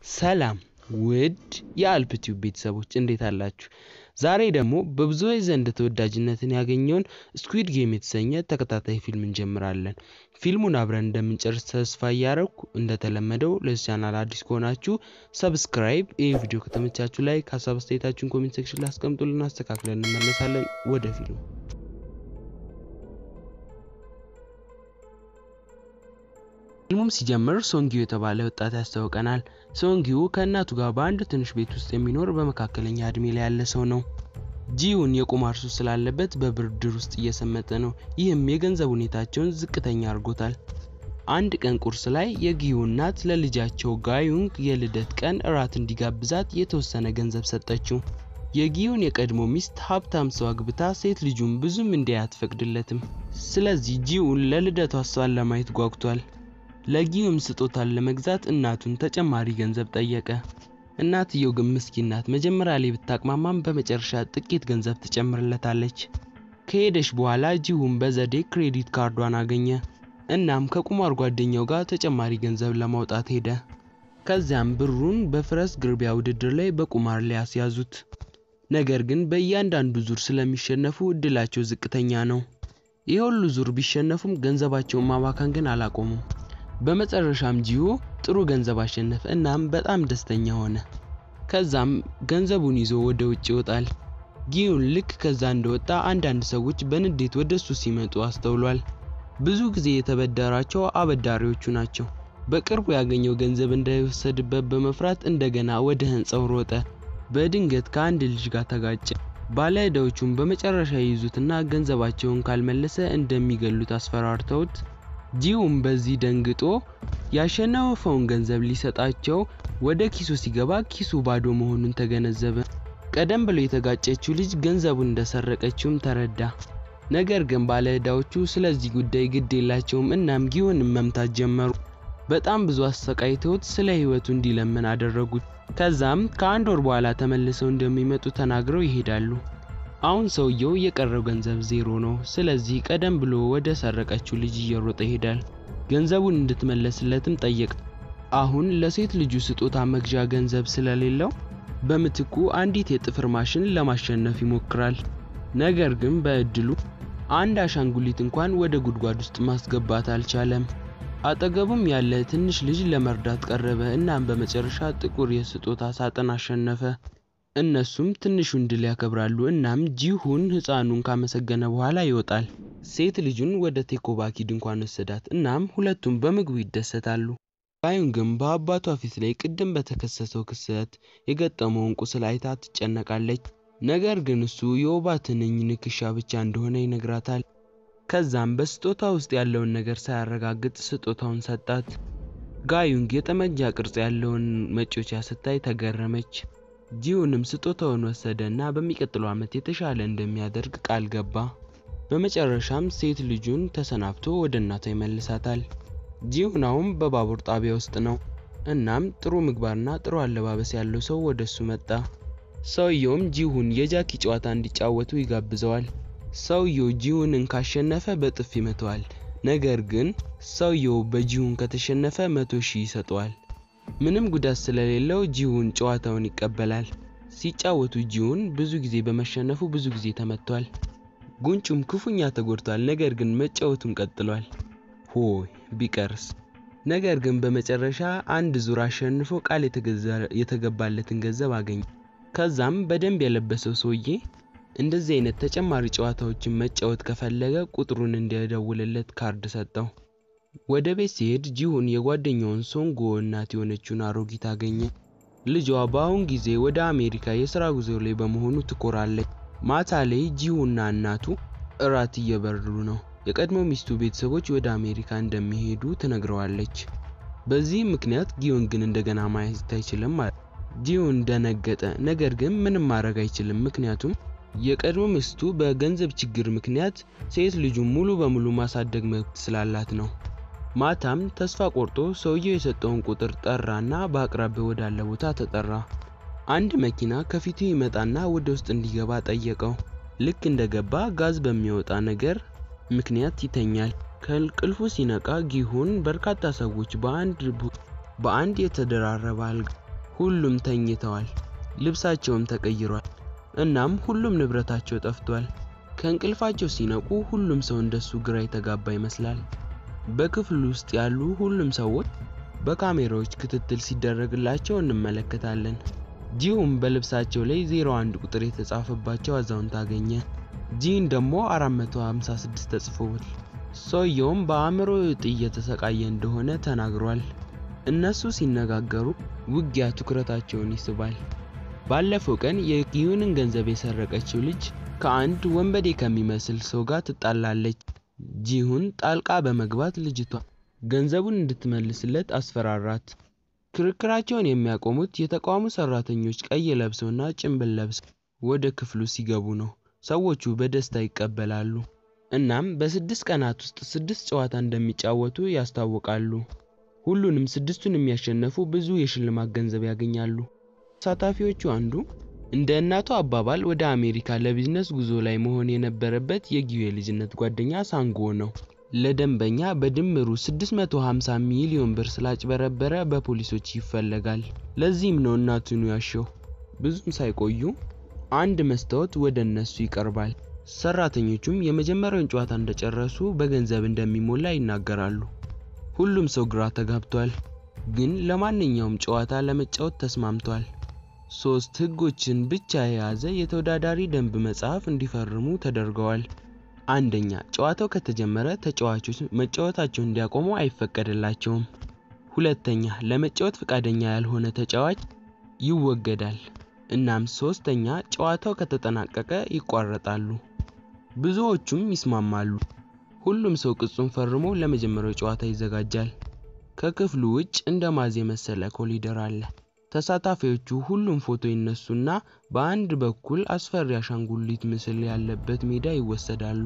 ሰላም ውድ የአልፕቲዩብ ቤተሰቦች እንዴት አላችሁ? ዛሬ ደግሞ በብዙዎች ዘንድ ተወዳጅነትን ያገኘውን ስኩዊድ ጌም የተሰኘ ተከታታይ ፊልም እንጀምራለን። ፊልሙን አብረን እንደምንጨርስ ተስፋ እያረኩ እንደተለመደው ለዚህ ቻናል አዲስ ከሆናችሁ ሰብስክራይብ፣ ይህ ቪዲዮ ከተመቻችሁ ላይ ከሀሳብ አስተያየታችሁን ኮሜንት ሴክሽን ላይ አስቀምጡልን፣ አስተካክለን እንመለሳለን። ወደ ፊልሙ ፊልሙም ሲጀምር ሶንጊዮ የተባለ ወጣት ያስታውቀናል። ሶንጊዮ ከእናቱ ጋር በአንድ ትንሽ ቤት ውስጥ የሚኖር በመካከለኛ እድሜ ላይ ያለ ሰው ነው። ጂዩን የቁማር ሱስ ስላለበት በብድር ውስጥ እየሰመጠ ነው። ይህም የገንዘብ ሁኔታቸውን ዝቅተኛ አድርጎታል። አንድ ቀን ቁርስ ላይ የጊዩ እናት ለልጃቸው ጋዩንግ የልደት ቀን እራት እንዲጋብዛት የተወሰነ ገንዘብ ሰጠችው። የጊዩን የቀድሞ ሚስት ሀብታም ሰው አግብታ ሴት ልጁን ብዙም እንዲያይ አትፈቅድለትም። ስለዚህ ጂዩን ለልደቷ እሷን ለማየት ጓጉቷል። ለጊዩም ስጦታን ለመግዛት እናቱን ተጨማሪ ገንዘብ ጠየቀ። እናትየው ግን ምስኪን ናት። መጀመሪያ ላይ ብታቅማማም በመጨረሻ ጥቂት ገንዘብ ትጨምርለታለች። ከሄደች በኋላ ጂሁን በዘዴ ክሬዲት ካርዷን አገኘ። እናም ከቁማር ጓደኛው ጋር ተጨማሪ ገንዘብ ለማውጣት ሄደ። ከዚያም ብሩን በፈረስ ግልቢያ ውድድር ላይ በቁማር ላይ ያስያዙት። ነገር ግን በእያንዳንዱ ዙር ስለሚሸነፉ እድላቸው ዝቅተኛ ነው። ይህ ሁሉ ዙር ቢሸነፉም ገንዘባቸውን ማባከን ግን አላቆሙም። በመጨረሻም ጂዮ ጥሩ ገንዘብ አሸነፈ። እናም በጣም ደስተኛ ሆነ። ከዛም ገንዘቡን ይዞ ወደ ውጭ ይወጣል። ጊዩን ልክ ከዛ እንደወጣ አንዳንድ ሰዎች በንዴት ወደ እሱ ሲመጡ አስተውሏል። ብዙ ጊዜ የተበደራቸው አበዳሪዎቹ ናቸው። በቅርቡ ያገኘው ገንዘብ እንዳይወሰድበት በመፍራት እንደገና ወደ ህንፃው ሮጠ። በድንገት ከአንድ ልጅ ጋር ተጋጨ። ባለ ዕዳዎቹን በመጨረሻ ይይዙትና ገንዘባቸውን ካልመለሰ እንደሚገሉት አስፈራርተውት ጂዩም በዚህ ደንግጦ ያሸነፈውን ገንዘብ ሊሰጣቸው ወደ ኪሱ ሲገባ ኪሱ ባዶ መሆኑን ተገነዘበ። ቀደም ብሎ የተጋጨችው ልጅ ገንዘቡን እንደሰረቀችውም ተረዳ። ነገር ግን ባለ ዕዳዎቹ ስለዚህ ጉዳይ ግድ የላቸውም። እናም ጊዩንም መምታት ጀመሩ። በጣም ብዙ አሰቃይተውት ስለ ህይወቱ እንዲለምን አደረጉት። ከዛም ከአንድ ወር በኋላ ተመልሰው እንደሚመጡ ተናግረው ይሄዳሉ። አሁን ሰውየው የቀረው ገንዘብ ዜሮ ነው። ስለዚህ ቀደም ብሎ ወደ ሰረቀችው ልጅ እየሮጠ ይሄዳል። ገንዘቡን እንድትመለስለትም ጠየቅ። አሁን ለሴት ልጁ ስጦታ መግዣ ገንዘብ ስለሌለው በምትኩ አንዲት የጥፍር ማሽን ለማሸነፍ ይሞክራል። ነገር ግን በእድሉ አንድ አሻንጉሊት እንኳን ወደ ጉድጓድ ውስጥ ማስገባት አልቻለም። አጠገቡም ያለ ትንሽ ልጅ ለመርዳት ቀረበ። እናም በመጨረሻ ጥቁር የስጦታ ሳጥን አሸነፈ። እነሱም ትንሹን ድል ያከብራሉ። እናም ጂሁን ህፃኑን ካመሰገነ በኋላ ይወጣል። ሴት ልጁን ወደ ቴኮባኪ ድንኳን ወሰዳት። እናም ሁለቱም በምግቡ ይደሰታሉ። ጋዩን ግን በአባቷ ፊት ላይ ቅድም በተከሰተው ክስተት የገጠመውን ቁስል አይታ ትጨነቃለች። ነገር ግን እሱ የወባ ትንኝ ንክሻ ብቻ እንደሆነ ይነግራታል። ከዛም በስጦታ ውስጥ ያለውን ነገር ሳያረጋግጥ ስጦታውን ሰጣት። ጋዩንግ የጠመንጃ ቅርጽ ያለውን መጮቻ ስታይ ተገረመች። ጂዩንም ስጦታውን ወሰደ እና በሚቀጥለው ዓመት የተሻለ እንደሚያደርግ ቃል ገባ። በመጨረሻም ሴት ልጁን ተሰናብቶ ወደ እናቷ ይመልሳታል። ጂዩን አሁን በባቡር ጣቢያ ውስጥ ነው። እናም ጥሩ ምግባርና ጥሩ አለባበስ ያለው ሰው ወደ እሱ መጣ። ሰውየውም ጂሁን የጃኪ ጨዋታ እንዲጫወቱ ይጋብዘዋል። ሰውየው ጂሁንን ካሸነፈ በጥፍ ይመተዋል። ነገር ግን ሰውየው በጂሁን ከተሸነፈ መቶ ሺህ ይሰጠዋል። ምንም ጉዳት ስለሌለው ጂሁን ጨዋታውን ይቀበላል። ሲጫወቱ ጂሁን ብዙ ጊዜ በመሸነፉ ብዙ ጊዜ ተመቷል። ጉንጩም ክፉኛ ተጎድቷል። ነገር ግን መጫወቱን ቀጥሏል። ሆይ ቢቀርስ! ነገር ግን በመጨረሻ አንድ ዙር አሸንፎ ቃል የተገባለትን ገንዘብ አገኘ። ከዛም በደንብ የለበሰው ሰውዬ እንደዚህ አይነት ተጨማሪ ጨዋታዎችን መጫወት ከፈለገ ቁጥሩን እንዲያደውልለት ካርድ ሰጠው። ወደ ቤት ሲሄድ ጂሁን የጓደኛውን ሶንጎ እናት የሆነችውን አሮጊት አገኘ። ልጇ በአሁን ጊዜ ወደ አሜሪካ የስራ ጉዞ ላይ በመሆኑ ትኮራለች። ማታ ላይ ጂሁና እናቱ እራት እየበሉ ነው። የቀድሞ ሚስቱ ቤተሰቦች ወደ አሜሪካ እንደሚሄዱ ትነግረዋለች። በዚህም ምክንያት ጊዮን ግን እንደገና ማየት አይችልም ማለት ጂሁን ደነገጠ። ነገር ግን ምንም ማድረግ አይችልም፣ ምክንያቱም የቀድሞ ሚስቱ በገንዘብ ችግር ምክንያት ሴት ልጁን ሙሉ በሙሉ ማሳደግ መብት ስላላት ነው። ማታም ተስፋ ቆርጦ ሰውየው የሰጠውን ቁጥር ጠራና በአቅራቢያው ወዳለ ቦታ ተጠራ። አንድ መኪና ከፊቱ ይመጣና ወደ ውስጥ እንዲገባ ጠየቀው። ልክ እንደገባ ጋዝ በሚወጣ ነገር ምክንያት ይተኛል። ከእንቅልፉ ሲነቃ ጊሁን በርካታ ሰዎች በአንድ በአንድ የተደራረበ አልጋ ሁሉም ተኝተዋል፣ ልብሳቸውም ተቀይሯል። እናም ሁሉም ንብረታቸው ጠፍቷል። ከእንቅልፋቸው ሲነቁ ሁሉም ሰው እንደሱ ግራ የተጋባ ይመስላል። በክፍሉ ውስጥ ያሉ ሁሉም ሰዎች በካሜራዎች ክትትል ሲደረግላቸው እንመለከታለን። ጂሁም በልብሳቸው ላይ 01 ቁጥር የተጻፈባቸው አዛውንት አገኘ። ጂን ደግሞ 456 ተጽፎል። ሰውየውም በአእምሮ እጢ እየተሰቃየ እንደሆነ ተናግሯል። እነሱ ሲነጋገሩ ውጊያ ትኩረታቸውን ይስባል። ባለፈው ቀን የጊዩንን ገንዘብ የሰረቀችው ልጅ ከአንድ ወንበዴ ከሚመስል ሰው ጋር ትጣላለች። ጂሁን ጣልቃ በመግባት ልጅቷ ገንዘቡን እንድትመልስለት አስፈራራት። ክርክራቸውን የሚያቆሙት የተቋሙ ሰራተኞች ቀይ ለብሰውና ጭንብል ለብሰው ወደ ክፍሉ ሲገቡ ነው። ሰዎቹ በደስታ ይቀበላሉ። እናም በስድስት ቀናት ውስጥ ስድስት ጨዋታ እንደሚጫወቱ ያስታውቃሉ። ሁሉንም ስድስቱን የሚያሸነፉ ብዙ የሽልማት ገንዘብ ያገኛሉ። ተሳታፊዎቹ አንዱ እንደ እናቱ አባባል ወደ አሜሪካ ለቢዝነስ ጉዞ ላይ መሆን የነበረበት የጊዩ የልጅነት ጓደኛ ሳንጎ ነው። ለደንበኛ በድምሩ 650 ሚሊዮን ብር ስላጭበረበረ በፖሊሶች ይፈለጋል። ለዚህም ነው እናቱን ያሸው። ብዙም ሳይቆዩ አንድ መስታወት ወደ እነሱ ይቀርባል። ሰራተኞቹም የመጀመሪያውን ጨዋታ እንደጨረሱ በገንዘብ እንደሚሞላ ይናገራሉ። ሁሉም ሰው ግራ ተጋብቷል፣ ግን ለማንኛውም ጨዋታ ለመጫወት ተስማምቷል። ሶስት ህጎችን ብቻ የያዘ የተወዳዳሪ ደንብ መጽሐፍ እንዲፈርሙ ተደርገዋል። አንደኛ፣ ጨዋታው ከተጀመረ ተጫዋቾች መጫወታቸውን እንዲያቆሙ አይፈቀድላቸውም። ሁለተኛ፣ ለመጫወት ፈቃደኛ ያልሆነ ተጫዋች ይወገዳል። እናም ሶስተኛ፣ ጨዋታው ከተጠናቀቀ ይቋረጣሉ። ብዙዎቹም ይስማማሉ። ሁሉም ሰው ቅጹን ፈርሞ ለመጀመሪያው ጨዋታ ይዘጋጃል። ከክፍሉ ውጭ እንደ ማዝ የመሰለ ኮሊደር አለ። ተሳታፊዎቹ ሁሉም ፎቶ ይነሱና በአንድ በኩል አስፈሪ አሻንጉሊት ምስል ያለበት ሜዳ ይወሰዳሉ።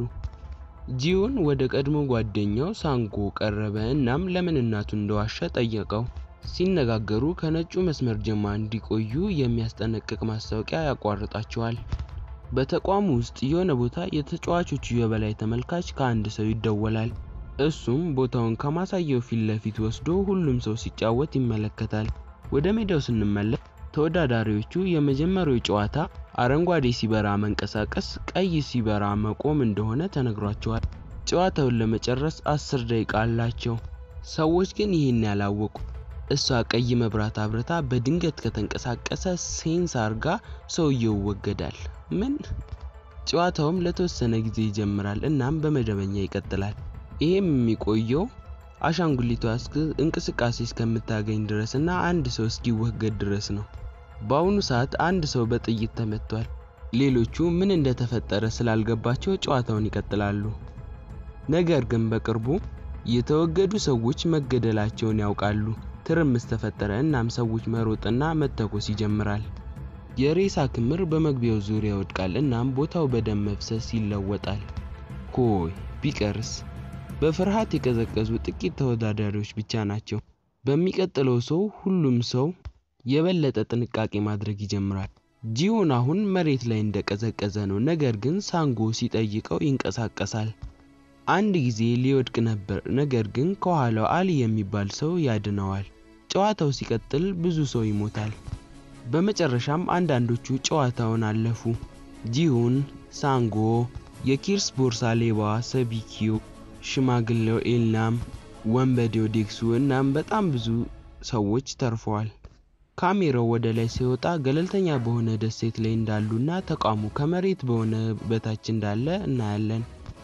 ጂዮን ወደ ቀድሞ ጓደኛው ሳንጎ ቀረበ እናም ለምን እናቱ እንደዋሸ ጠየቀው። ሲነጋገሩ ከነጩ መስመር ጀማ እንዲቆዩ የሚያስጠነቅቅ ማስታወቂያ ያቋርጣቸዋል። በተቋሙ ውስጥ የሆነ ቦታ የተጫዋቾቹ የበላይ ተመልካች ከአንድ ሰው ይደወላል። እሱም ቦታውን ከማሳየው ፊት ለፊት ወስዶ ሁሉም ሰው ሲጫወት ይመለከታል። ወደ ሜዳው ስንመለስ ተወዳዳሪዎቹ የመጀመሪያው ጨዋታ አረንጓዴ ሲበራ መንቀሳቀስ፣ ቀይ ሲበራ መቆም እንደሆነ ተነግሯቸዋል። ጨዋታውን ለመጨረስ አስር ደቂቃ አላቸው። ሰዎች ግን ይህን ያላወቁ እሷ ቀይ መብራት አብረታ በድንገት ከተንቀሳቀሰ ሴንስ አርጋ ሰውየው ይወገዳል። ምን? ጨዋታውም ለተወሰነ ጊዜ ይጀምራል እናም በመደበኛ ይቀጥላል። ይሄም የሚቆየው አሻንጉሊቷ እንቅስቃሴ እስከምታገኝ ድረስ እና አንድ ሰው እስኪወገድ ድረስ ነው። በአሁኑ ሰዓት አንድ ሰው በጥይት ተመቷል። ሌሎቹ ምን እንደተፈጠረ ስላልገባቸው ጨዋታውን ይቀጥላሉ። ነገር ግን በቅርቡ የተወገዱ ሰዎች መገደላቸውን ያውቃሉ። ትርምስ ተፈጠረ እናም ሰዎች መሮጥና መተኮስ ይጀምራል። የሬሳ ክምር በመግቢያው ዙሪያ ይወድቃል እናም ቦታው በደም መፍሰስ ይለወጣል። ኮይ ቢቀርስ በፍርሃት የቀዘቀዙ ጥቂት ተወዳዳሪዎች ብቻ ናቸው። በሚቀጥለው ሰው ሁሉም ሰው የበለጠ ጥንቃቄ ማድረግ ይጀምራል። ጂዮን አሁን መሬት ላይ እንደቀዘቀዘ ነው፣ ነገር ግን ሳንጎ ሲጠይቀው ይንቀሳቀሳል። አንድ ጊዜ ሊወድቅ ነበር፣ ነገር ግን ከኋላው አሊ የሚባል ሰው ያድነዋል። ጨዋታው ሲቀጥል ብዙ ሰው ይሞታል። በመጨረሻም አንዳንዶቹ ጨዋታውን አለፉ። ጂሁን፣ ሳንጎ፣ የኪርስ ቦርሳ ሌባ ሰቢኪዮ፣ ሽማግሌው ኤልናም፣ ወንበዴው ዴክሱ እናም በጣም ብዙ ሰዎች ተርፈዋል። ካሜራው ወደ ላይ ሲወጣ ገለልተኛ በሆነ ደሴት ላይ እንዳሉና ተቋሙ ከመሬት በሆነ በታች እንዳለ እናያለን።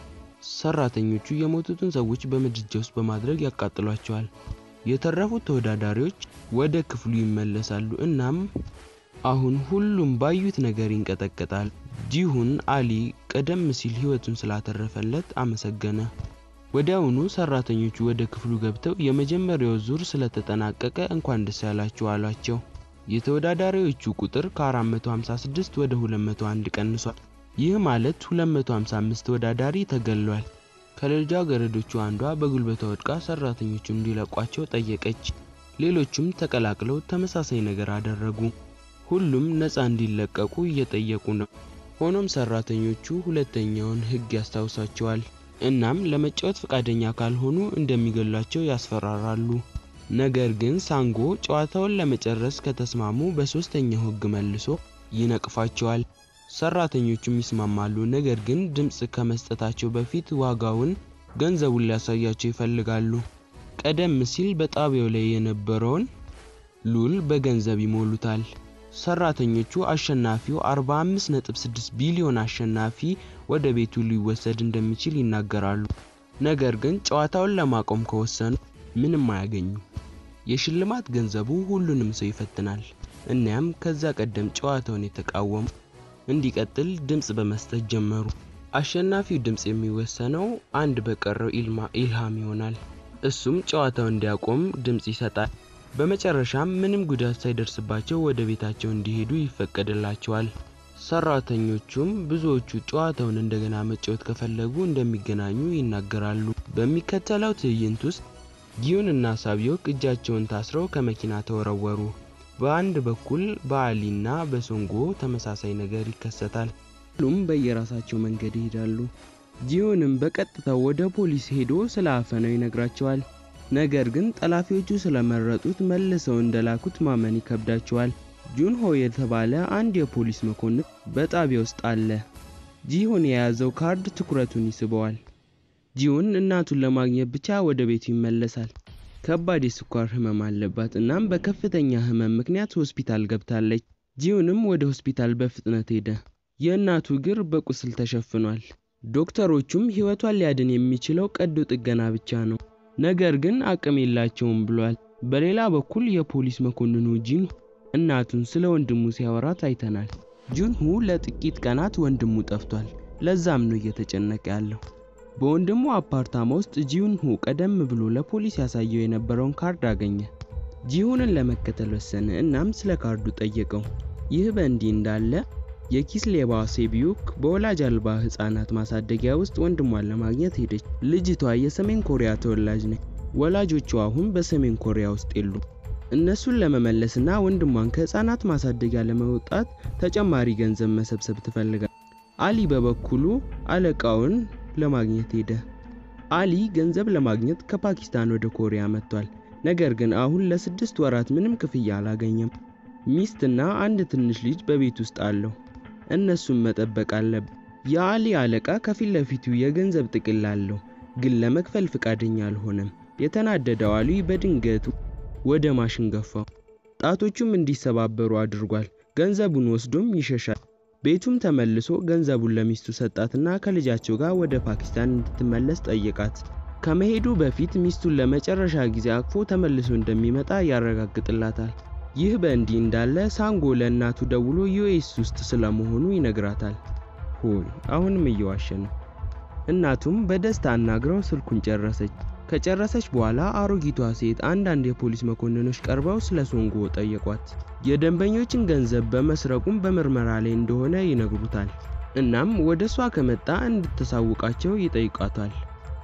ሰራተኞቹ የሞቱትን ሰዎች በምድጃ ውስጥ በማድረግ ያቃጥሏቸዋል። የተረፉት ተወዳዳሪዎች ወደ ክፍሉ ይመለሳሉ እናም አሁን ሁሉም ባዩት ነገር ይንቀጠቀጣል። ጂሁን አሊ ቀደም ሲል ህይወቱን ስላተረፈለት አመሰገነ። ወዲያውኑ ሰራተኞቹ ወደ ክፍሉ ገብተው የመጀመሪያው ዙር ስለተጠናቀቀ እንኳን ደስ ያላችሁ አሏቸው። የተወዳዳሪዎቹ ቁጥር ከ456 ወደ 201 ቀንሷል። ይህ ማለት 255 ተወዳዳሪ ተገሏል። ከልጃገረዶቹ አንዷ በጉልበቷ ወድቃ ሰራተኞቹ እንዲለቋቸው ጠየቀች። ሌሎቹም ተቀላቅለው ተመሳሳይ ነገር አደረጉ። ሁሉም ነፃ እንዲለቀቁ እየጠየቁ ነው። ሆኖም ሰራተኞቹ ሁለተኛውን ህግ ያስታውሳቸዋል። እናም ለመጫወት ፈቃደኛ ካልሆኑ እንደሚገሏቸው ያስፈራራሉ። ነገር ግን ሳንጎ ጨዋታውን ለመጨረስ ከተስማሙ በሶስተኛው ሕግ መልሶ ይነቅፋቸዋል። ሰራተኞቹም ይስማማሉ። ነገር ግን ድምፅ ከመስጠታቸው በፊት ዋጋውን ገንዘቡን ሊያሳያቸው ይፈልጋሉ። ቀደም ሲል በጣቢያው ላይ የነበረውን ሉል በገንዘብ ይሞሉታል። ሰራተኞቹ አሸናፊው 45.6 ቢሊዮን አሸናፊ ወደ ቤቱ ሊወሰድ እንደሚችል ይናገራሉ። ነገር ግን ጨዋታውን ለማቆም ከወሰኑ ምንም አያገኙ። የሽልማት ገንዘቡ ሁሉንም ሰው ይፈትናል። እናም ከዛ ቀደም ጨዋታውን የተቃወሙ እንዲቀጥል ድምፅ በመስጠት ጀመሩ። አሸናፊው ድምፅ የሚወሰነው አንድ በቀረው ኢልሃም ይሆናል። እሱም ጨዋታው እንዲያቆም ድምፅ ይሰጣል። በመጨረሻም ምንም ጉዳት ሳይደርስባቸው ወደ ቤታቸው እንዲሄዱ ይፈቀድላቸዋል። ሰራተኞቹም ብዙዎቹ ጨዋታውን እንደገና መጫወት ከፈለጉ እንደሚገናኙ ይናገራሉ። በሚከተለው ትዕይንት ውስጥ ጊዩን እና ሳቢዮክ እጃቸውን ታስረው ከመኪና ተወረወሩ። በአንድ በኩል በአሊና በሶንጎ ተመሳሳይ ነገር ይከሰታል። ሁሉም በየራሳቸው መንገድ ይሄዳሉ። ጂዮንም በቀጥታ ወደ ፖሊስ ሄዶ ስለ አፈናው ይነግራቸዋል። ነገር ግን ጠላፊዎቹ ስለመረጡት መልሰው እንደላኩት ማመን ይከብዳቸዋል። ጁንሆ የተባለ አንድ የፖሊስ መኮንን በጣቢያ ውስጥ አለ። ጂሁን የያዘው ካርድ ትኩረቱን ይስበዋል። ጂሁን እናቱን ለማግኘት ብቻ ወደ ቤቱ ይመለሳል። ከባድ የስኳር ህመም አለባት። እናም በከፍተኛ ህመም ምክንያት ሆስፒታል ገብታለች። ጂሁንም ወደ ሆስፒታል በፍጥነት ሄደ። የእናቱ እግር በቁስል ተሸፍኗል። ዶክተሮቹም ህይወቷን ሊያድን የሚችለው ቀዶ ጥገና ብቻ ነው፣ ነገር ግን አቅም የላቸውም ብሏል። በሌላ በኩል የፖሊስ መኮንኑ ጂን እናቱን ስለ ወንድሙ ሲያወራት አይተናል። ጁንሁ ለጥቂት ቀናት ወንድሙ ጠፍቷል። ለዛም ነው እየተጨነቀ ያለው። በወንድሙ አፓርታማ ውስጥ ጂሁንሁ ቀደም ብሎ ለፖሊስ ያሳየው የነበረውን ካርድ አገኘ። ጂሁንን ለመከተል ወሰነ። እናም ስለ ካርዱ ጠየቀው። ይህ በእንዲህ እንዳለ የኪስ ሌባ ሴቢዩክ በወላጅ አልባ ህጻናት ማሳደጊያ ውስጥ ወንድሟን ለማግኘት ሄደች። ልጅቷ የሰሜን ኮሪያ ተወላጅ ነች። ወላጆቿ አሁን በሰሜን ኮሪያ ውስጥ የሉ። እነሱን ለመመለስና ወንድሟን ከህፃናት ማሳደጊያ ለመውጣት ተጨማሪ ገንዘብ መሰብሰብ ትፈልጋል። አሊ በበኩሉ አለቃውን ለማግኘት ሄደ። አሊ ገንዘብ ለማግኘት ከፓኪስታን ወደ ኮሪያ መጥቷል። ነገር ግን አሁን ለስድስት ወራት ምንም ክፍያ አላገኘም። ሚስትና አንድ ትንሽ ልጅ በቤት ውስጥ አለው። እነሱን መጠበቅ አለበት። የአሊ አለቃ ከፊት ለፊቱ የገንዘብ ጥቅል አለው፣ ግን ለመክፈል ፍቃደኛ አልሆነም። የተናደደው አሊ በድንገት ወደ ማሽን ገፋው። ጣቶቹም እንዲሰባበሩ አድርጓል። ገንዘቡን ወስዶም ይሸሻል። ቤቱም ተመልሶ ገንዘቡን ለሚስቱ ሰጣትና ከልጃቸው ጋር ወደ ፓኪስታን እንድትመለስ ጠየቃት። ከመሄዱ በፊት ሚስቱን ለመጨረሻ ጊዜ አቅፎ ተመልሶ እንደሚመጣ ያረጋግጥላታል። ይህ በእንዲህ እንዳለ ሳንጎ ለእናቱ ደውሎ ዩኤስ ውስጥ ስለመሆኑ ይነግራታል። ሆይ አሁንም እየዋሸ ነው። እናቱም በደስታ አናግረው ስልኩን ጨረሰች። ከጨረሰች በኋላ አሮጊቷ ሴት አንዳንድ የፖሊስ መኮንኖች ቀርበው ስለ ሶንጎ ጠየቋት። የደንበኞችን ገንዘብ በመስረቁም በምርመራ ላይ እንደሆነ ይነግሩታል። እናም ወደ እሷ ከመጣ እንድታሳውቃቸው ይጠይቋታል።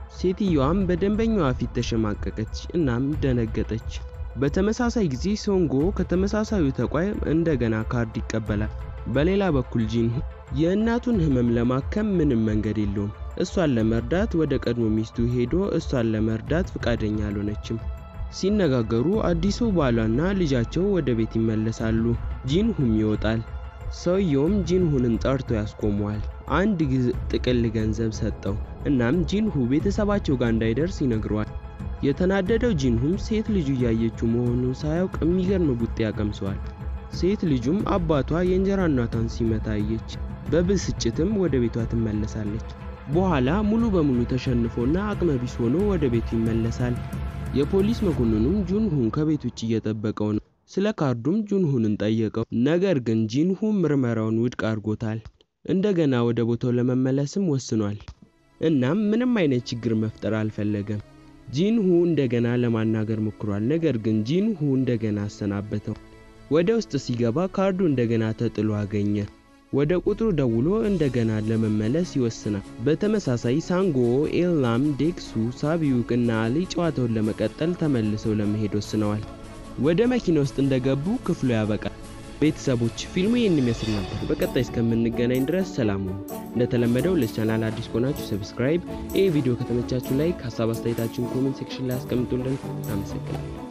ሴትየዋም በደንበኛዋ ፊት ተሸማቀቀች፣ እናም ደነገጠች። በተመሳሳይ ጊዜ ሶንጎ ከተመሳሳዩ ተቋም እንደገና ካርድ ይቀበላል። በሌላ በኩል ጂንሁ የእናቱን ህመም ለማከም ምንም መንገድ የለውም። እሷን ለመርዳት ወደ ቀድሞ ሚስቱ ሄዶ እሷን ለመርዳት ፍቃደኛ አልሆነችም። ሲነጋገሩ አዲሱ ባሏና ልጃቸው ወደ ቤት ይመለሳሉ። ጂንሁም ይወጣል። ሰውየውም ጂንሁንን ጠርቶ ያስቆመዋል። አንድ ጥቅል ገንዘብ ሰጠው። እናም ጂንሁ ቤተሰባቸው ጋር እንዳይደርስ ይነግረዋል። የተናደደው ጂንሁም ሴት ልጁ እያየችው መሆኑን ሳያውቅ የሚገርም ቡጤ ያቀምሰዋል። ሴት ልጁም አባቷ የእንጀራ እናቷን ሲመታ አየች። በብስጭትም ወደ ቤቷ ትመለሳለች። በኋላ ሙሉ በሙሉ ተሸንፎና አቅመ ቢስ ሆኖ ወደ ቤቱ ይመለሳል። የፖሊስ መኮንኑም ጁንሁን ከቤት ውጭ እየጠበቀው ነው። ስለ ካርዱም ጁንሁንን ጠየቀው። ነገር ግን ጂንሁ ምርመራውን ውድቅ አድርጎታል። እንደገና ወደ ቦታው ለመመለስም ወስኗል። እናም ምንም አይነት ችግር መፍጠር አልፈለገም። ጂንሁ እንደገና ለማናገር ሞክሯል። ነገር ግን ጂንሁ እንደገና አሰናበተው። ወደ ውስጥ ሲገባ ካርዱ እንደገና ተጥሎ አገኘ። ወደ ቁጥሩ ደውሎ እንደገና ለመመለስ ይወስናል። በተመሳሳይ ሳንጎ፣ ኤልናም፣ ዴክሱ፣ ሳቢዩክ እና አሊ ጨዋታውን ለመቀጠል ተመልሰው ለመሄድ ወስነዋል። ወደ መኪና ውስጥ እንደገቡ ክፍሉ ያበቃል። ቤተሰቦች ፊልሙ ይህን ይመስል ነበር። በቀጣይ እስከምንገናኝ ድረስ ሰላም ሁኑ። እንደተለመደው ለቻናል አዲስ ከሆናችሁ ሰብስክራይብ፣ ይህ ቪዲዮ ከተመቻችሁ ላይክ፣ ሀሳብ አስተያየታችሁን ኮሜንት ሴክሽን ላይ አስቀምጡልን። አመሰግናለሁ።